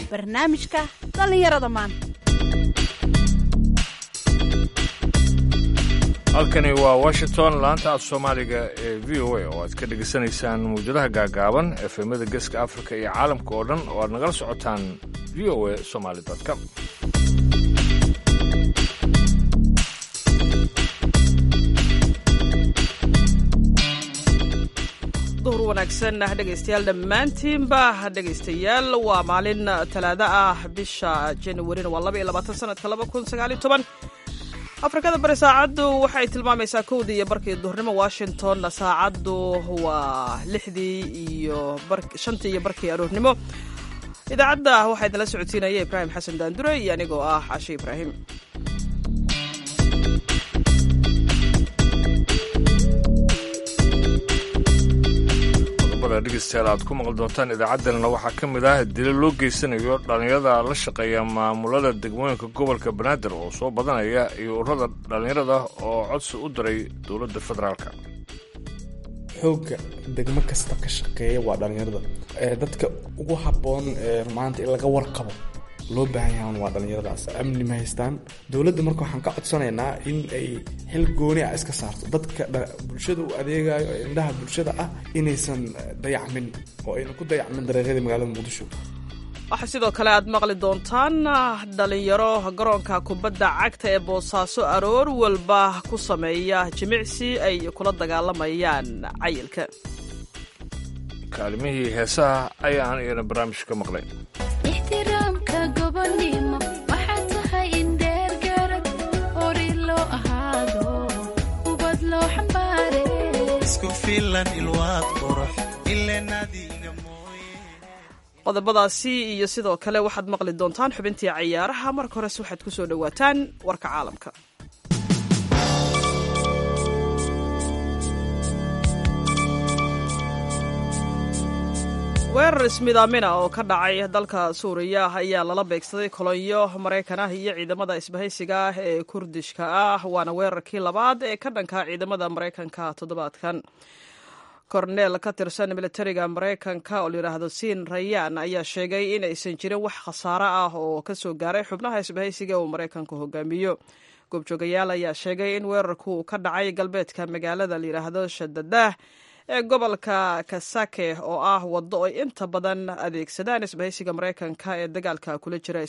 barnaamijka dhallinyarada maanta halkani waa washington laanta af soomaaliga ee v o a oo aad ka dhegaysanaysaan mawjadaha gaagaaban efemada geeska afrika iyo caalamka oo dhan oo aad nagala socotaan v o a somaly com duhur wanaagsan dhegaystayaal dhammaantiinba dhegaystayaal waa maalin talaado ah bisha januarina waa laba iyo labaatan sanadka laba kun sagaal iyo toban afrikada bari saacaddu waxay tilmaamaysaa kowdii iyo barkii duhurnimo washingtonna saacaddu waa lixdii iyo shantii iyo barkii aroornimo idaacadda waxaa idinla socodsiinaya ibraahim xasan daandure iyo anigoo ah cashe ibraahim dhegeystayaal aad ku maqli doontaan idaacaddanna waxaa ka mid ah dilo loo geysanayo dhallinyarada la shaqeeya maamulada degmooyinka gobolka banaadir oo soo badanaya iyo ururada dhallinyarada oo codsi u diray dowladda federaalka xoogga degmo kasta ka shaqeeya waa dhallinyarada dadka ugu habboon maanta in laga warqabo loo baahan yahan waa dhallinyaradaas amni ma haystaan dowladda marka waxaan ka codsanaynaa in ay xil gooni ah iska saarto dadka bulshada u adeegayo ee indhaha bulshada ah inaysan dayacmin oo aynan ku dayacmin dareeqyadii magaalada muqdisho waxaa sidoo kale aad maqli doontaan dhalinyaro garoonka kubadda cagta ee boosaaso aroor walba ku sameeya jimicsi ay kula dagaalamayaan cayilka kaalimihii heesaha ayaan iyana barnaamij ka maqlay ixtiraamka gobonimo waxaa tahay in dheergarad ori loo ahaado ubad loo xambaare isku filan ilwaad qurux ilenadiga qodobadaasi iyo sidoo kale waxaad maqli doontaan xubintii cayaaraha marka horese waxaad ku soo dhowaataan warka caalamka weerar ismidaamina oo ka dhacay dalka suuriya ayaa lala beegsaday kolonyo maraykan ah iyo ciidamada isbahaysiga ah ee kurdishka ah waana weerarkii labaad ee ka dhanka ciidamada maraykanka toddobaadkan korneel ka tirsan militariga maraykanka oo layidhaahdo siin rayaan ayaa sheegay in aysan jirin wax khasaaro ah oo kasoo gaaray xubnaha isbahaysiga uu maraykanku hogaamiyo goobjoogayaal ayaa sheegay in weerarku ka dhacay galbeedka magaalada layidhaahdo shadadah ee gobolka kasake oo ah waddo ay inta badan adeegsadaan isbahaysiga maraykanka ee dagaalka kula jira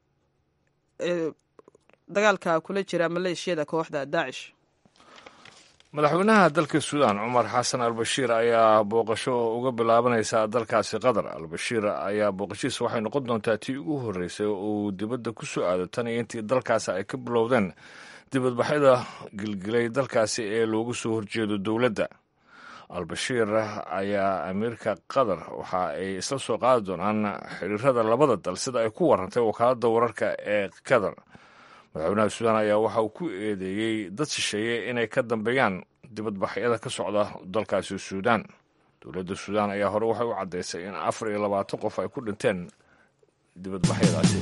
dagaalka kula jira maleeshiyada kooxda daacish madaxweynaha dalka suudaan cumar xasan albashiir ayaa booqasho uga bilaabanaysa dalkaasi qatar albashiir ayaa booqashiisa waxay noqon doontaa tii ugu horreysay oo uu dibadda ku soo aado tan iyo intii dalkaasi ay ka bilowdeen dibadbaxyada gilgilay dalkaasi ee loogu soo horjeedo dowladda albashiir ayaa amiirka qatar waxa ay isla soo qaadi doonaan xiriirada labada dal sida ay ku warantay wakaaladda wararka ee qatar madaxweynaha suudaan ayaa waxa uu ku eedeeyey dad shisheeye inay ka dambeeyaan dibadbaxyada ka socda dalkaasi suudaan dowladda suudaan ayaa hore waxay u caddaysay in afar iyo labaatan qof ay ku dhinteen dibadbaxyadaasi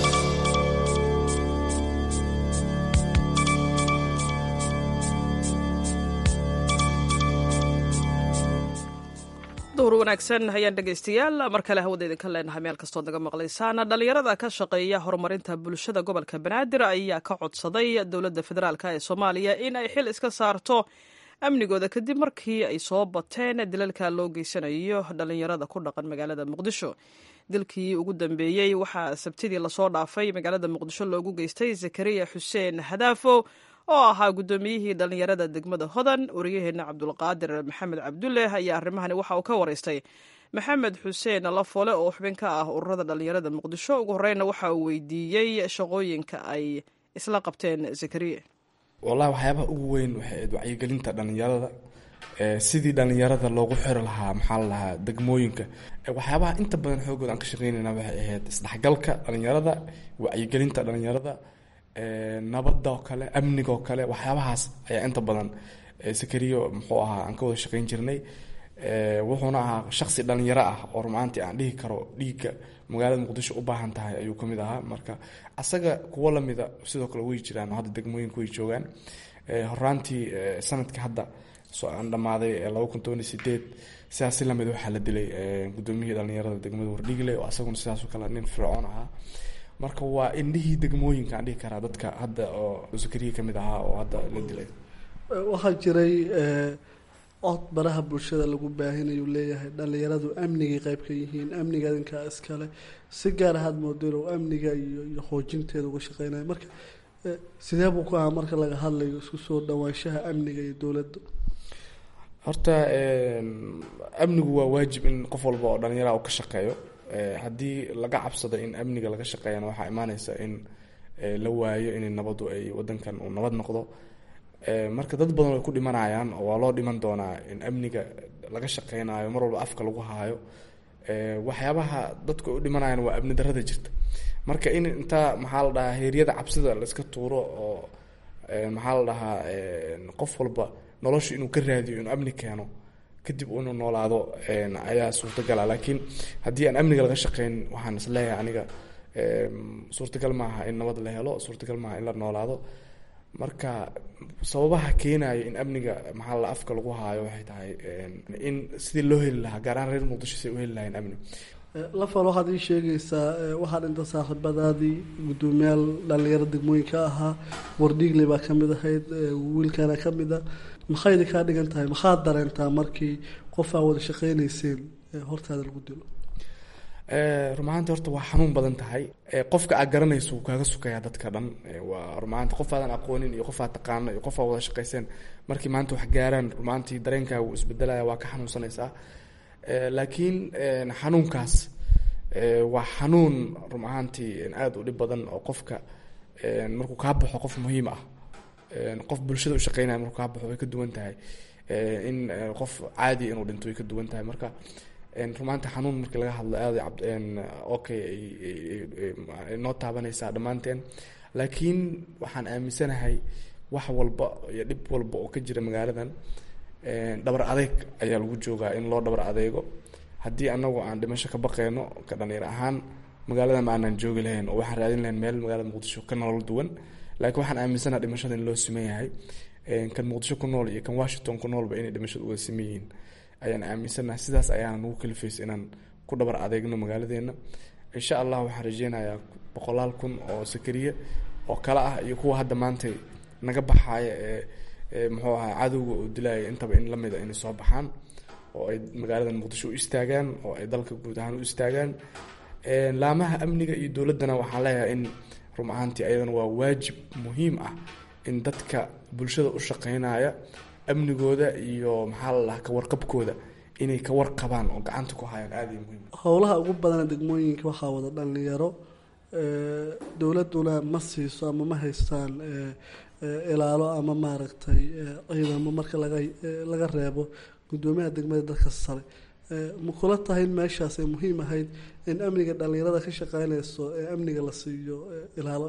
duhur wanaagsan hayaan dhegaystayaal mar kale hawada idinka leenahay meel kastood naga maqlaysaan dhallinyarada ka shaqeeya horumarinta bulshada gobolka banaadir ayaa ka codsaday dowladda federaalk ee soomaaliya in ay xil iska saarto amnigooda kadib markii ay soo bateen dilalka loo geysanayo dhallinyarada ku dhaqan magaalada muqdisho dilkii ugu dambeeyey waxaa sabtidii lasoo dhaafay magaalada muqdisho loogu geystay zakariya xuseen hadaafo oo ahaa guddoomiyihii dhallinyarada degmada hodan wariyaheenna cabdulqaadir maxamed cabdulle ayaa arrimahani waxa uu ka waraystay maxamed xuseen lafole oo xubin ka ah ururada dhallinyarada muqdisho ugu horreynna waxa uu weydiiyey shaqooyinka ay isla qabteen zakariya wallahi waxyaabaha ugu weyn waxay ahayd wacyigelinta dhallinyarada sidii dhallinyarada loogu xiri lahaa maxaa la lahaa degmooyinka waxyaabaha inta badan xoogood aan ka shaqeynayna waxay ahayd isdhexgalka dhallinyarada wacyigelinta dhallinyarada nabadoo kale amnigoo kale waxyaabahaas ayaa inta badan sakariyo muxuu ahaa aan ka wada shaqeyn jirnay wuxuuna ahaa shaqsi dhalinyaro ah oo rumaantii aan dhihi karo dhiigga magaalada muqdisho u baahan tahay ayuu kamid ahaa marka asaga kuwo lamida sidoo kale way jiraan oo hadda degmooyinka way joogaan horaantii sanadka hadda soo aan dhammaaday laba kun toban iyo sideed sidaas si lamid waxaa la dilay gudoomiyihii dhalinyarada degmada wardhigle oo asaguna sidaasoo kale nin fircoon ahaa marka waa indhihii degmooyinka aan dhihi karaa dadka hadda oo sakariya kamid ahaa oo hadda la dilay waxaa jiray cod baraha bulshada lagu baahinayu leeyahay dhalinyaradu amnigay qayb ka yihiin amniga adinkaa iskale si gaar ahaad moodo inuu amniga iyo iyo xoojinteeda uga shaqeynayo marka sidee buu ku ahaa marka laga hadlayo isku soo dhawaanshaha amniga iyo dowladda horta amnigu waa waajib in qof walba oo dhalinyara uu ka shaqeeyo haddii laga cabsado in amniga laga shaqeeyana waxaa imaaneysa in la waayo in nabadu ay wadankan uu nabad noqdo marka dad badan way ku dhimanayaan oo waa loo dhiman doonaa in amniga laga shaqeynayo mar walba afka lagu haayo waxyaabaha dadku ay u dhimanayaan waa amni darada jirta marka in intaa maxaa la dhahaa heeryada cabsida la iska tuuro oo maxaa la dhahaa qof walba nolosha inuu ka raadiyo inuu amni keeno kadib inuu noolaado ayaa suurtagala laakiin haddii aan amniga laga shaqeyn waxaan is leeyahay aniga suurtagal maaha in nabad la helo suurtagal maaha in la noolaado marka sababaha keenaya in amniga maxaa la afka lagu haayo waxay tahay in sidii loo heli lahaa gaar ahaan reer muqdisho si ay u heli lahayn amni lafal waxaad ii sheegaysaa waxaa dhinta saaxiibadaadii guddoomiyaal dhalinyaro degmooyinka ahaa wardhiigle baa kamid ahayd wiilkana kamid a maxayna kaa dhigan tahay maxaad dareentaa markii qof aa wada shaqeyneyseen hortaada lagu dilo rumahaanta horta waa xanuun badan tahay qofka aad garanayso wuu kaaga sukayaa dadka dhan waa rumahaanta qof aadan aqoonin iyo qof aad taqaano iyo qof aad wada shaqeyseen markii maanta wax gaaraan rumahaantii dareenkaaga wuu isbedelaya waa ka xanuunsanaysaa laakiin xanuunkaas waa xanuun rum ahaantii aada u dhib badan oo qofka markuu kaa baxo qof muhiim ah qof bulshada u shaqeynaya markuu kaa baxo way ka duwan tahay in qof caadi inuu dhinto way ka duwan tahay marka rumaanta xanuun markii laga hadlo aada okay noo taabanaysaa dhammaanteen laakiin waxaan aaminsanahay wax walba iyo dhib walba oo ka jira magaaladan dhabar adeeg ayaa lagu joogaa in loo dhabar adeego haddii anagu aan dhimasho ka baqeyno ka dhalinyar ahaan magaaladan ma aanan joogi lahayn oo waxaan raadin lahayn meel magaalada muqdisho ka nolol duwan laakiin waxaan aaminsanaha dhimashada in loo siman yahay kan muqdisho ku nool iyo kan washington ku noolba inay dhimashada uga siman yihiin ayaan aaminsanaha sidaas ayaana nagu kalifaysa inaan ku dhabar adeegno magaaladeena insha allah waxaan rajeynayaa boqolaal kun oo sakariye oo kale ah iyo kuwa hadda maanta naga baxaaya ee muxuu ahaa cadowga oo dilaya intaba in lamida inay soo baxaan oo ay magaaladan muqdisho u istaagaan oo ay dalka guud ahaan u istaagaan laamaha amniga iyo dowladdana waxaan leeyahay in rum ahaantii ayadana waa waajib muhiim ah in dadka bulshada u shaqeynaya amnigooda iyo maxaa la dhahaa kawarqabkooda inay ka warqabaan oo gacanta ku hayaan aada iyo muhiim howlaha ugu badana degmooyinka waxaa wada dhalinyaro dowladuna ma siiso ama ma haystaan ilaalo ama maaragtay ciidamo marka laga laga reebo guddoomiyaha degmada dadka sare ma kula tahay in meeshaas ay muhiim ahayd in amniga dhalinyarada ka shaqeynayso ee amniga la siiyo ilaalo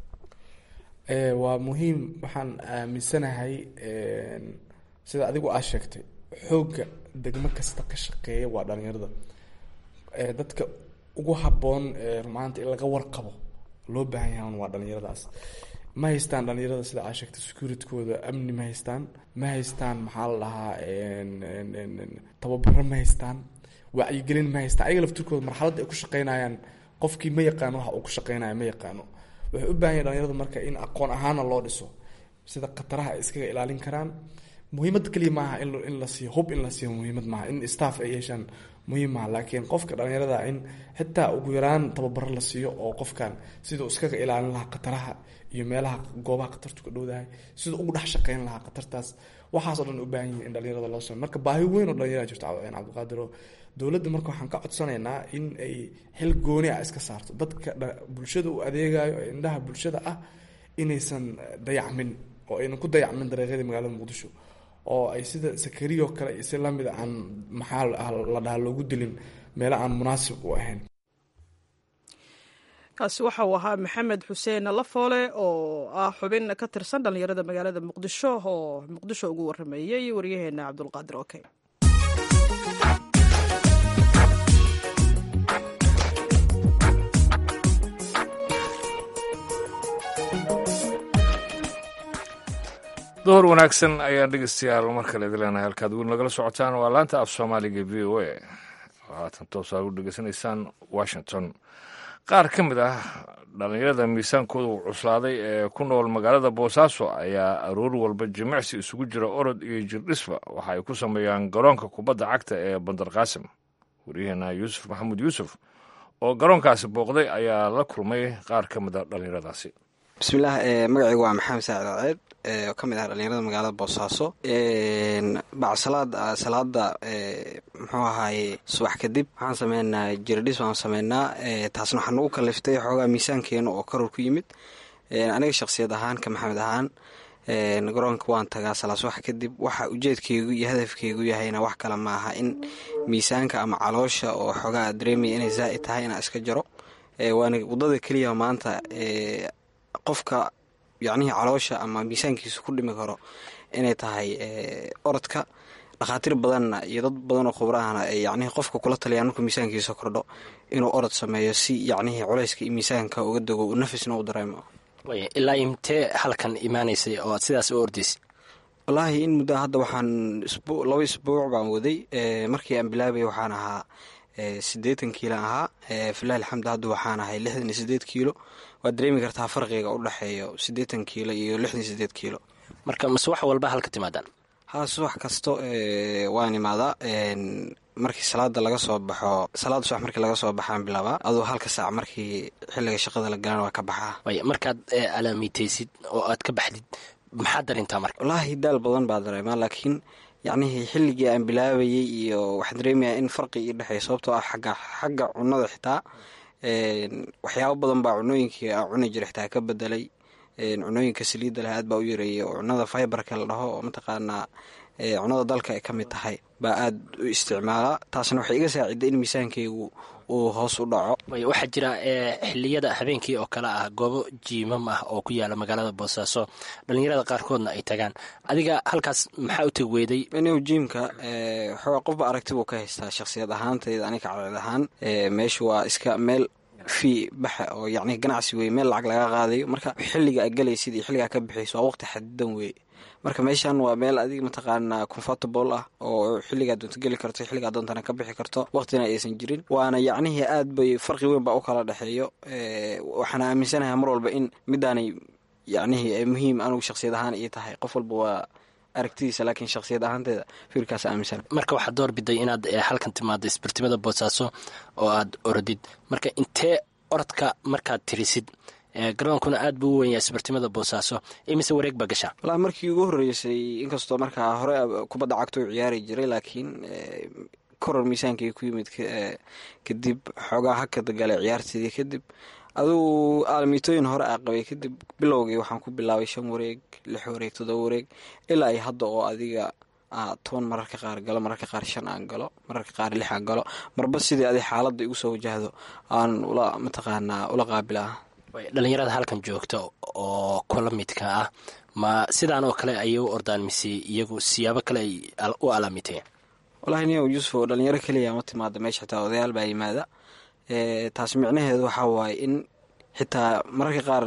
waa muhiim waxaan aaminsanahay sida adigu aad sheegtay xoogga degmo kasta ka shaqeeya waa dhalinyarada dadka ugu habboon rumaanta in laga warqabo loo baahan yahan waa dhalinyaradaas ma haystaan dhalinyarada sida aad sheegtay securitykooda amni ma haystaan ma haystaan maxaa la dhahaa tababaro ma haystaan wacyigelin ma haystaan ayaga laftirkooda marxaladda ay ku shaqeynayaan qofkii ma yaqaano waxa uu ku shaqeynaya ma yaqaano waxay u baahan yahin dhalinyarada marka in aqoon ahaana loo dhiso sida khataraha ay iskaga ilaalin karaan muhiimad keliya maaha in in la siiyo hub in la siiyo muhiimad maaha in staff ay yeeshaan muhiim maaha laakiin qofka dhalinyarada in xitaa ugu yaraan tababaro la siiyo oo qofkan siduu iskaga ilaalin lahaa khataraha iyo meelaha goobaha khatartu ka dhowdahay siduu ugu dhex shaqeyn lahaa khatartaas waxaas oo dhan u baahan yihin in dhalinyarada loo sameyo marka baahi weyn oo dhalinyarada jirto cabdiqaadir oo dowladda marka waxaan ka codsanaynaa in ay xil gooni ah iska saarto dadka bulshada u adeegayo ee indhaha bulshada ah inaysan dayacmin oo aynan ku dayacmin dariiqyadii magaalada muqdisho oo ay sida sakariyo kale iyo si lamida aan maxaa la dhahaa loogu dilin meelo aan munaasib u ahayn kaasi waxa uu ahaa maxamed xuseen lafoole oo ah xubin ka tirsan dhallinyarada magaalada muqdisho oo muqdisho ugu warameeyey waryaheena cabdulqaadir oke duhur wanaagsan ayaan dhegeystayaal mar kale idin leenahay halkaad weli nagala socotaan waa laanta af soomaaliga v o a oo haatan toosaa u dhegeysanaysaan washington qaar ka mid ah dhallinyarada miisaankooda uu cuslaaday ee ku nool magaalada boosaaso ayaa aroor walba jimicsi isugu jira orod iyo jirdhisba waxa ay ku sameeyaan garoonka kubadda cagta ee bandar qaasim waryaheena yuusuf maxamuud yuusuf oo garoonkaasi booqday ayaa la kulmay qaar ka mid a dhallinyaradaasi bismillaah magacaygu waa maxamed saacid alceed oo ka mid ah dhallinyarada magaalada boosaaso bacdsalaada salaada muxuu ahaaye subax kadib waxaan sameynaa jirdhis waan sameynaa taasna waxaa nagu kaliftay xoogaa miisaankeena oo koror ku yimid aniga shaqsiyad ahaan ka maxamed ahaan garoonka waan tagaa salaa subax kadib waxa ujeedkeygu iyo hadafkeygu yahayna wax kale ma aha in miisaanka ama caloosha oo xoogaa dareemaya inay zaa'id tahay inaan iska jaro waana wadada keliya maanta qofka yacnihii caloosha ama miisaankiisa ku dhimi karo inay tahay orodka dhakhaatiir badanna iyo dad badanoo khubrahana ay yacnihii qofka kula taliyaan markuu miisaankiisa kordho inuu orod sameeyo si yacnihii culayska iyo miisaanka uga dego nafisna u dareemo ilaa imtee halkan imaanaysay oo aad sidaas u ordaysay wallaahi in muddaa hadda waxaan laba isbuuc baan waday markii aan bilaabay waxaan ahaa siddeetan kiilo ahaa filahi alxamdu hadda waxaan ahay lixdan iyo sideed kiilo waad dareemi kartaa farqiga u dhexeeyo siddeetan kiilo iyo lixdan iyo sideed kiilo marka mase wax walba halka timaadaan haa subax kasto waan imaadaa markii salaada laga soo baxo salaada subax markii laga soo baxaan bilaabaa aduu halka saac markii xilliga shaqada la galan waa ka baxaa way markaad alaamitaysid oo aad ka baxdid maxaad darintaa marka wallaahi daal badan baa dareemaa laakiin yacnihii xilligii aan bilaabayay iyo waxaan dareemayaa in farqi ii dhexeeya sababtoo ah xagga xagga cunada xitaa waxyaabo badan baa cunooyinkii aan cuni jira xitaa ka bedelay cunooyinka saliidda leh aad baa u yareeyay oo cunada fiberka la dhaho oo mataqaanaa cunada dalka ay ka mid tahay baa aad u isticmaalaa taasna waxay iga saaciday in miisaankaygu uu hoos u dhaco waxaa jira xiliyada habeenkii oo kale ah goobo jiimam ah oo ku yaala magaalada boosaaso dhallinyarada qaarkoodna ay tagaan adiga halkaas maxaa u teg weyday inigu jiimka waxoogaa qofba aragti buu ka haystaa shakhsiyad ahaantayda aniga cadceed ahaan meesha waa iska meel fii baxa oo yacni ganacsi wey meel lacag laga qaadayo marka xilliga a galaysid iyo xilligaa ka bixayso waa waqti xadidan wey marka meeshan waa meel adiga mataqaanaa comfortable ah oo xilligaa doonta geli karto xilligaa doontana ka bixi karto waqtina aysan jirin waana yacnihii aad bay farqi weyn baa u kala dhexeeyo waxaana aaminsanahay mar walba in midaanay yacnihii muhiim anugu shakhsiyad ahaan ii tahay qof walba waa aragtidiisa laakiin shakhsiyad ahaanteeda fikirkaas aaminsan marka waxaad door biday inaad halkan timaado isbartimada boosaaso oo aad orodid marka intee orodka markaad tirisid garoonkuna aad buu u wenyaa isbartimada boosaaso imise wareeg baa gashaa wallaahi markii ugu horreysay inkastoo markaa hore kubadda cagta u ciyaari jiray laakiin koror miisaankii ku yimid kadib xoogaa hakada galay ciyaarteedii kadib aduu aalamiitooyin hore a qabay kadib bilowgii waxaan ku bilaabay shan wareeg lix wareeg toddoba wareeg ilaa ay hadda oo adiga toban mararka qaar galo mararka qaar shan aan galo mararka qaar lix aan galo marba sidii adi xaaladda igu soo wajahdo aan ula mataqaanaa ula qaabilaa dhalinyarada halkan joogta oo kula midka ah ma sidaan oo kale ayay u ordaan mise iyagu siyaabo kale ay u alaamiteen wallahi niyow yuusuf oo dhalinyaro keliya ma timaada meesha xitaa odayaal baa yimaada taas micnaheedu waxaa waaye in xitaa mararka qaar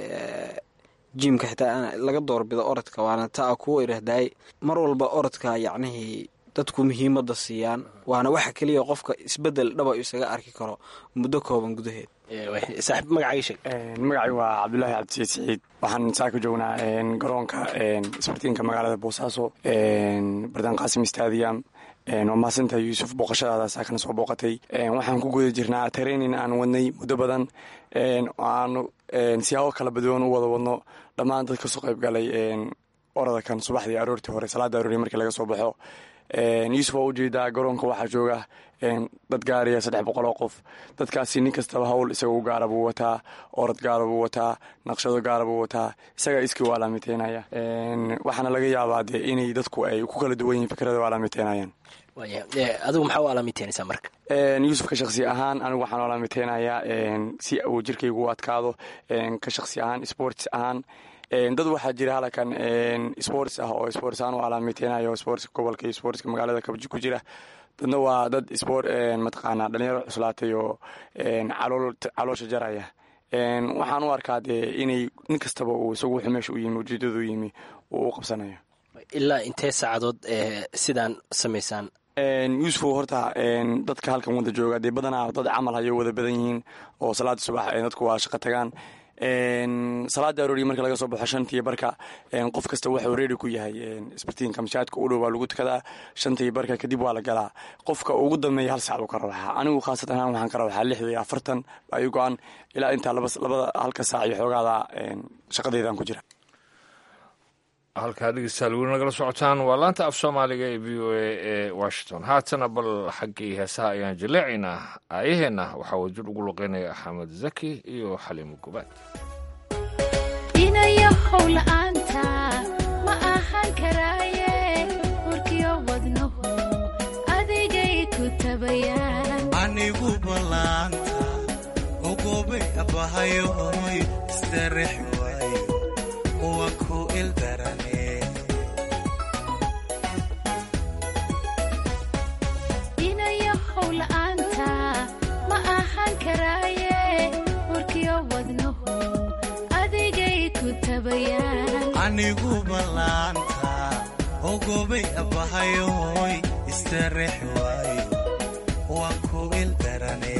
jiimka xitaa laga doorbido orodka waana ta a kuwa irahdaay mar walba orodka yacnihii dadku muhiimadda siiyaan waana waxa keliya qofka isbedel dhaba isaga arki karo muddo kooban gudaheed saaxiib magacaaga sheeg magacay waa cabdulaahi cabdisiid siciid waxaan saaka joognaa garoonka isbartiinka magaalada boosaaso bardan qaasim stadium waa mahadsantahay yuusuf booqashadaada saakana soo booqatay waxaan ku guda jirnaa training aan wadnay muddo badan aanu siyaabo kala badoon u wada wadno dhammaan dad kasoo qayb galay oradakan subaxdii aroortii hore salaada aroori markii laga soo baxo yuusuf waa ujeedaa garoonka waxaa jooga dad gaaraya saddex boqol oo qof dadkaasi nin kastaba hawl isaga u gaara buu wataa orod gaara buu wataa naqshado gaara buu wataa isagaa iskii u alaamiteynaya waxaana laga yaabaa dee inay dadku ay ku kala duwan yihiin fikrada u alaamiteynayaan adigu maxaa u alaamiteynaysaa marka yuusufka shaksi ahaan anigu waxaan u alaamiteynayaa si uu jirkaygu u adkaado ka shaksi ahaan sports ahaan dad waxaa jira halkan sports ah oo sports ahaan u alaamiteynayo sportska gobolka iyo sportska magaalada kabji ku jira dadna waa dad sport mataqaanaa dhalinyaro cuslaatay oo caloosha jaraya waxaan u arkaa dee inay nin kastaba uu isagu wuxuu meesha u yimi ujeedadu u yimi uu u qabsanayo ilaa intee saacadood sidaan samaysaan yuusufow horta dadka halkan wada jooga dee badanaa dad camal hayo wada badan yihiin oo salaada subax dadku waa shaqo tagaan salaada arooriya marka laga soo baxo shantii barka qof kasta waxuu reeri ku yahay isbartiinka mashaadka u dhow waa lagu tukadaa shantii barka kadib waa la galaa qofka ugu dambeeya hal sac buu ka rawaxaa anigu khaasatan ahaan waxaan ka rawaxaa lixda iyo afartan baa ii go-an ilaa intaa labada halka saac iyo xoogaada shaqadeydaan ku jira halkaa dhegeystayaal weli nagala socotaan waa laanta af soomaaliga ee v o a ee washington haatana bal xaggii heesaha ayaan jaleecaynaa aayaheenna waxaa wajir ugu luqeynaya axmed zaki iyo xaliimo gubaad inayo howla-aanta ma ahaan karaaye warkiyo wadnuhu adigay ku tabayaan anigu ballaanta ogobay abahayoy istarex waayo uwa ku ildarane inayo howla-aanta ma ahaan karaaye warkiyo wadnuhu adigay ku tabayaan anigu ballaanta ogobay abahayoy istarex waayo uwa ku ildarane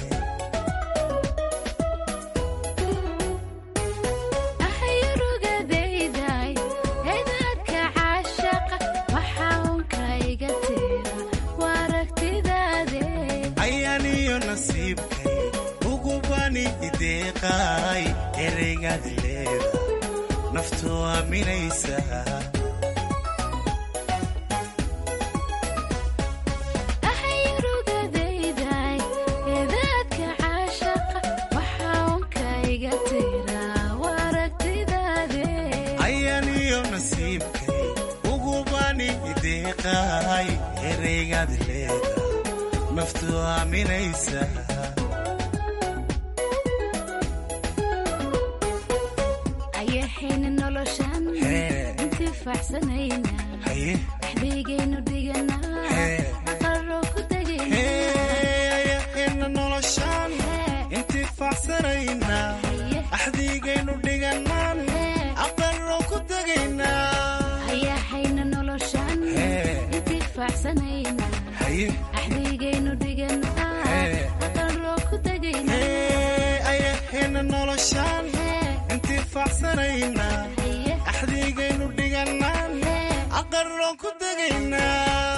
ahayrugadayday eedaadka caashaqa waxaa unka iga tira waa aragtidaade ayaaniyo nasiibkay ugubani ideeqaay ereygaad leeda naftu aaminaysa ahayrugadayday eedaadka caashaqa waxaa unka iga tira waa aragtidaade ayaaniyo nasiibkay ugubani ideeqaay ereygaad leeda naftu aaminaysa ayahayna noloshan Hee. intifaacsanayna haye dhexdeygaynu dhiganaa Hee. aqaro ku tegayna ayahayna noloshaan intifaacsanayna axdiigaynu dhiganaan aqaro ku tegaynaa ayahayna noloshan Hee. intifaacsanayna haye axdeygaynu dhiganaa Hee. aqaro ku tegayna ayahayna noloshaan intifaacsanayna axdiigaynu dhiganaan aqaro ku tegaynaa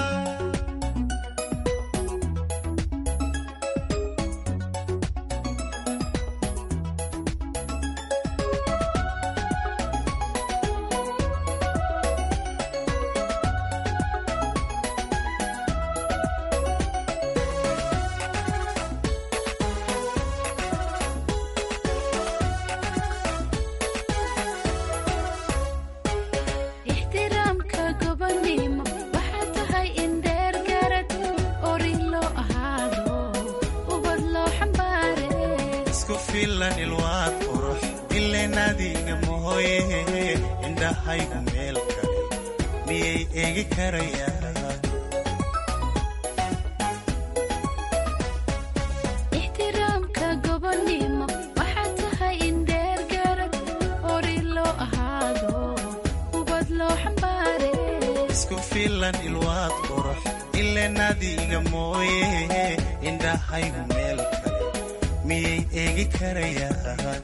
ixtiraamka gobonimo waxaa tahay in dheer garad ori loo ahaado ubad loo xambaare isku filan ilwaad qurux ileen adiga mahoye indhahaygu meel kale miyay eegi karayaan ixtiraamka gobonimo waxaa tahay in dheer garad ori loo ahaado ubad loo xambaare isku filan ilwaad qurux ileen adiga mooye indhahaygu meel kale miyay eegi karayaan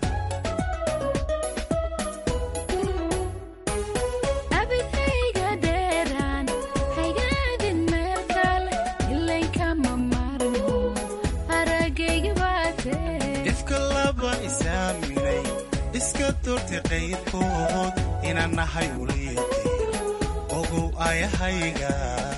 abidayga dheeraan haygaadin meel kale ilankama marmo aragayga baatee ifka laba isaaminay iska turti qayrkood inaan nahay uliyadeer ogow ayahayga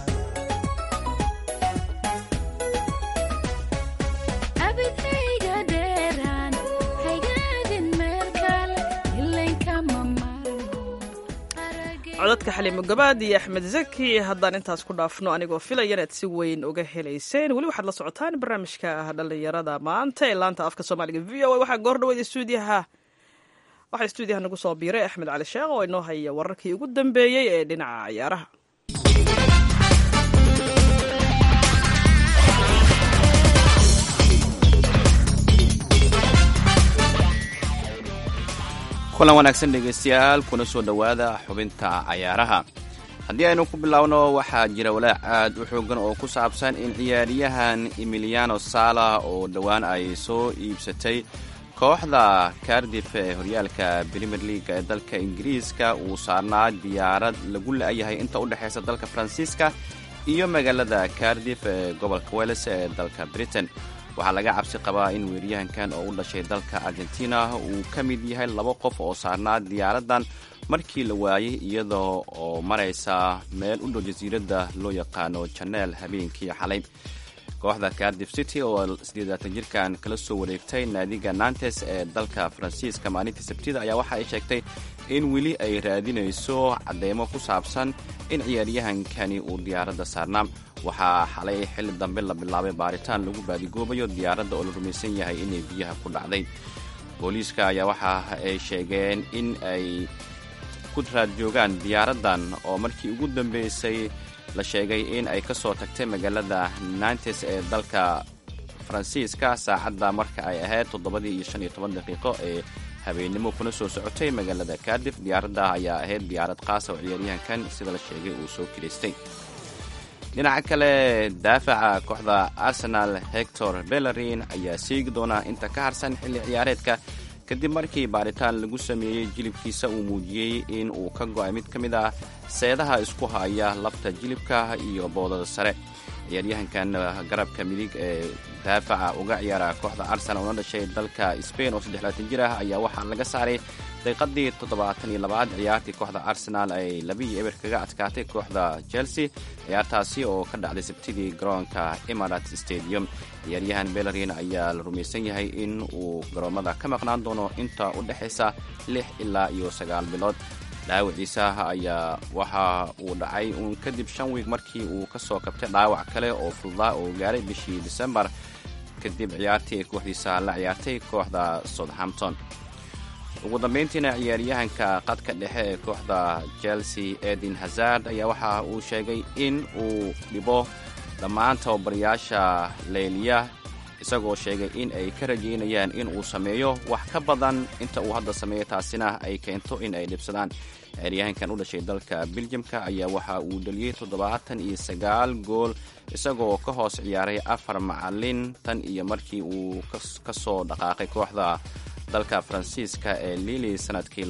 abidayga dheeraan haygaadin meel kale ilankama marmo codadka xaliimo gabaad iyo axmed zaki haddaan intaas ku dhaafno anigoo filaya inaad si weyn uga helayseen weli waxaad la socotaan barnaamijka dhallinyarada maanta ee laanta afka soomaaliga v o a waxaa goor dhaweyd stuudiyaha waxaa stuudiyaha nagu soo biiray axmed cali sheekh oo inoo haya wararkii ugu dambeeyey ee dhinaca ciyaaraha kulan wanaagsan dhegaystayaal kuna soo dhowaada xubinta cayaaraha haddii aynu ku biloawno waxaa jira walaac aad u xoogan oo ku saabsan in ciyaaryahan emiliano sala oo dhowaan ay soo iibsatay kooxda cardif ee horyaalka premier leaga ee dalka ingiriiska uu saarnaa diyaarad lagu la-yahay inta u dhexaysa dalka faransiiska iyo magaalada cardif ee gobolka weles ee dalka britain waxaa laga cabsi qabaa in weeryahankan oo u dhashay dalka argentina uu ka mid yahay laba qof oo saarnaa diyaaraddan markii la waayey iyadoo oo maraysa meel u dhow jasiiradda loo yaqaano janeel habeenkii xalay kooxda cardif city oo siddeedaatan jirkan kala soo wareegtay naadiga nantes ee dalka faransiiska maalintii sabtida ayaa waxa ay sheegtay in weli ay raadinayso cadeymo ku saabsan in ciyaaryahankani uu diyaaradda saarnaa waxaa xalay xilli dambe la bilaabay baaritaan lagu baadigoobayo diyaaradda oo la rumaysan yahay inay biyaha ku dhacday booliiska ayaa waxa ay sheegeen in ay ku raad joogaan diyaaraddan oo markii ugu dambeysay la sheegay in ay ka soo tagtay magaalada nantes ee dalka faransiiska saacadda marka ay ahayd toddobadii iyo shan iyo toban daqiiqo ee habeennimo kuna soo socotay magaalada cardif diyaaradda ayaa ahayd diyaarad qaasa oo ciyaaryahankan sida la sheegay uu soo kiraystay dhinaca kale daafaca kooxda arsenal hector bellerin ayaa seegi doona inta ka harsan xilli ciyaareedka kadib markii baaritaan lagu sameeyey jilibkiisa uu muujiyey in uu ka go'ay mid ka mid ah seedaha isku haya lafta jilibka iyo boodada sare ciyaaryahankan garabka midig ee daafaca uga ciyaara kooxda arsenal una dhashay dalka spain oo saddexlaatan jir ah ayaa waxaa laga saaray daqiiqadii toddobaatan iyo labaad ciyaartii kooxda arsenal ay labiiyo eber kaga adkaatay kooxda chelsea ciyaartaasi oo ka dhacday sabtidii garoonka emirat stadium ciyaaryahan bellerin ayaa la rumaysan yahay in uu garoommada ka maqnaan doono inta u dhexaysa lix ilaa iyo sagaal bilood dhaawaciisa ayaa waxa uu dhacay uun kadib shan wiig markii uu ka soo kabtay dhaawac kale oo fududaa oo gaaray bishii disembar kadib ciyaartii ay kooxdiisa la ciyaartay kooxda southampton ugu dambayntiina ciyaaryahanka qadka dhexe ee kooxda chelsea edin hazard ayaa waxa uu sheegay in uu dhibo dhammaan tababarayaasha leyliya isagoo sheegay in ay ka rajaynayaan in uu sameeyo wax ka badan inta uu hadda sameeyo taasina ay keento in ay dhibsadaan ciyaaryahankan u dhashay dalka beljamka ayaa waxa uu dhaliyey toddobaatan iyo sagaal gool isagoo ka hoos ciyaaray afar macalin tan iyo markii uu ka soo dhaqaaqay kooxda dalka faransiiska ee lili sanadkii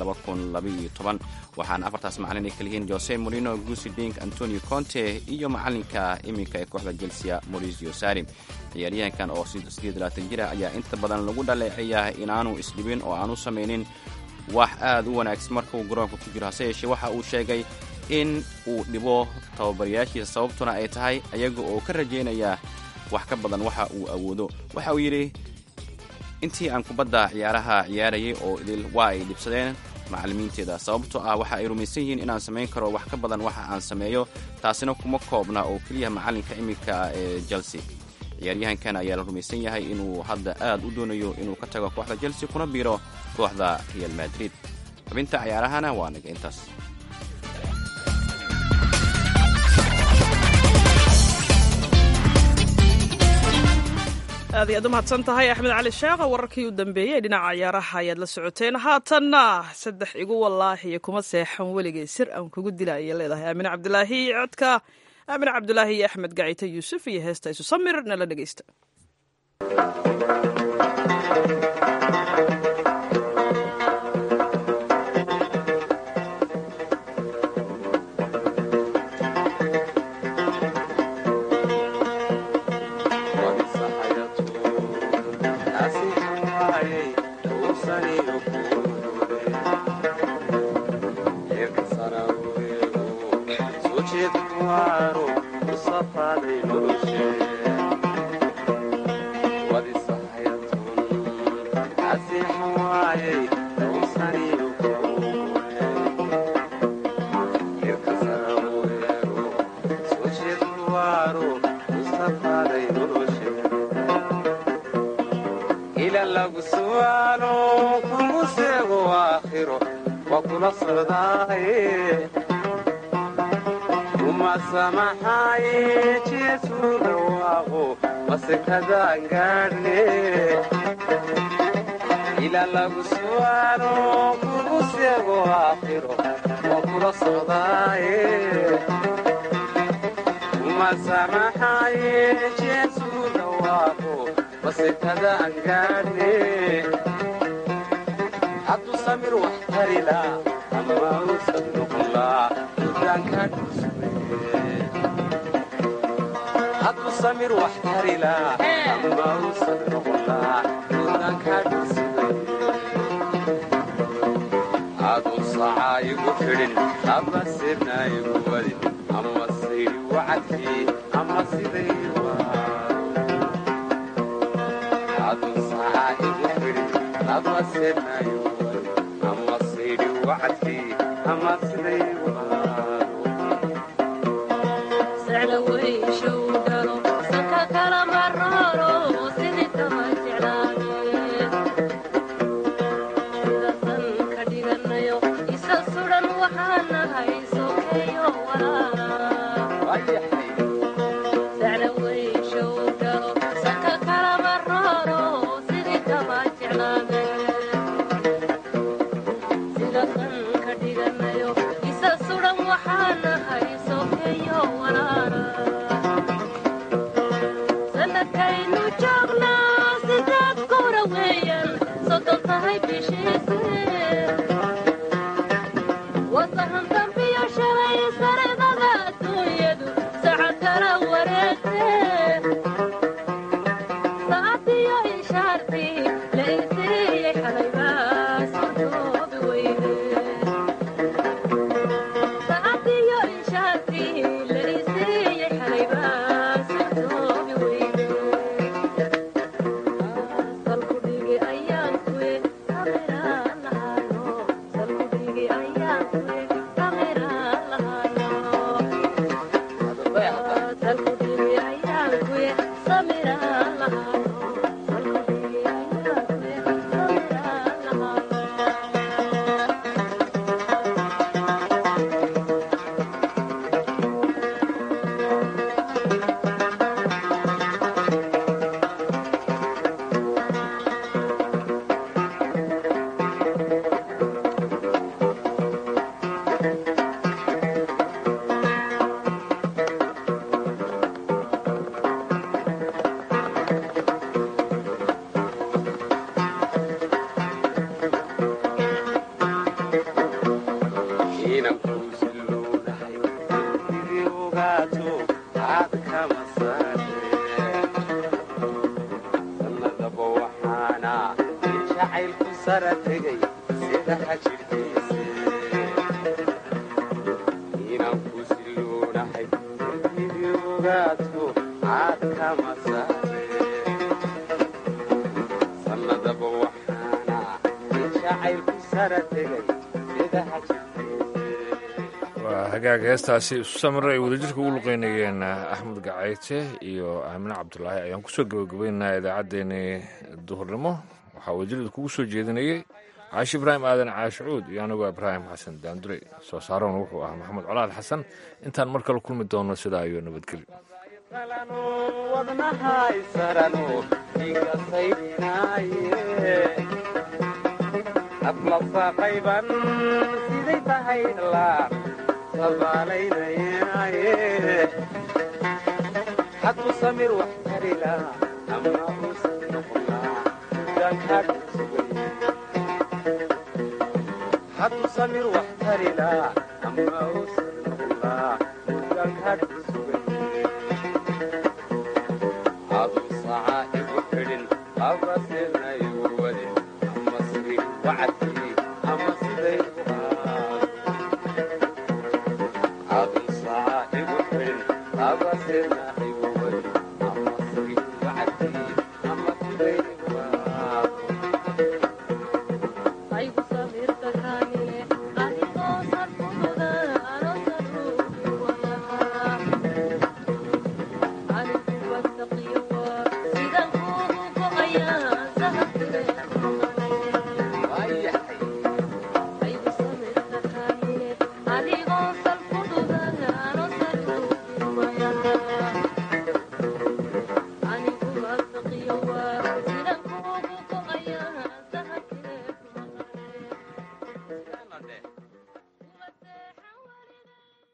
waxaana afartaas macalin ay kaliyihiin jose morino gusi dink antonio conte iyo macalinka iminka ee kooxda chelsea mauricio sari ciyaaryahankan oo jir ah ayaa inta badan lagu dhaleeceeyaa inaanu isdhibin oo aanu samaynin wax aad u wanaagsan marka uu garoonka ku jiro hase yeeshee waxa uu sheegay in uu dhibo tababarayaashiisa sababtuna ay tahay ayaga oo ka rajaynaya wax ka badan waxa uu awoodo waxa uu yidhi intii aan kubadda ciyaaraha ciyaarayay oo idil waa ay dhibsadeen macallimiinteeda sababtoo ah waxa ay rumaysan yihiin inaan samayn karo wax ka badan waxa aan sameeyo taasina kuma koobna oo keliya macallinka iminka ee chelsea ciyaaryahankan ayaa la rumaysan yahay inuu hadda aad u doonayo inuu ka tago kooxda chelsea kuna biiro kooxda real madrid xubinta ciyaarahana waa naga intaas aad ayaad u mahadsan tahay axmed cali sheekha wararkii u dambeeyey dhinaca ciyaaraha ayaad la socoteen haatanna saddex igu wallaahiyo kuma seexan weligay sir aan kugu dila ayay leedahay aamine cabdilaahi iyo codka aamine cabdilaahi iyo axmed gacito yuusuf iyo heesta isu samir nala dhegeysta ilaa lagu su'aalo kugu seego aakhiro oo kula socdaaye uma samaxaaye jeesu dhawaaqo basekada aan gaadhne hadduu samir wax tarila ama uusan noqonlaa dudaanka dhusme hadduu samir wax tarila ama uusan noqonlaa dudaanka dhusme aduu sacaa igu fidhin ama sirna igu wadin ama sayri wacadkii ama siday aduu sacaa igu fidhin ama sirna igu wadin ama sayri wacadkii ama siday waa hagaaga heestaasi isu samira ay wadajirka ugu luqeynayeen axmed gacayte iyo aamine cabdulaahi ayaan kusoo gabagabaynaynaa idaacaddeenii duhurnimo waxaa wadajirada kugu soo jeedinayey caashi ibraahim aadan caashicuud iyo anigoo ibraahim xasan daandure soo saarona wuxuu ahaa maxamed colaad xasan intaan mar kale kulmi doono sidaa iyo nabadgelyo ablafaqayban siday tahay la sabaalaynaye hadduu samir wax tarila ama uusan noqonlaa dudaankaa dhusugay hadduu samir wax tarila ama uusan noqonlaa dudaankaa dhusugay aduu sacaa igu xidhin aba sirna igu wadin ama siri wacadkii ama siday aduu sacaa igu xidhin aba sirna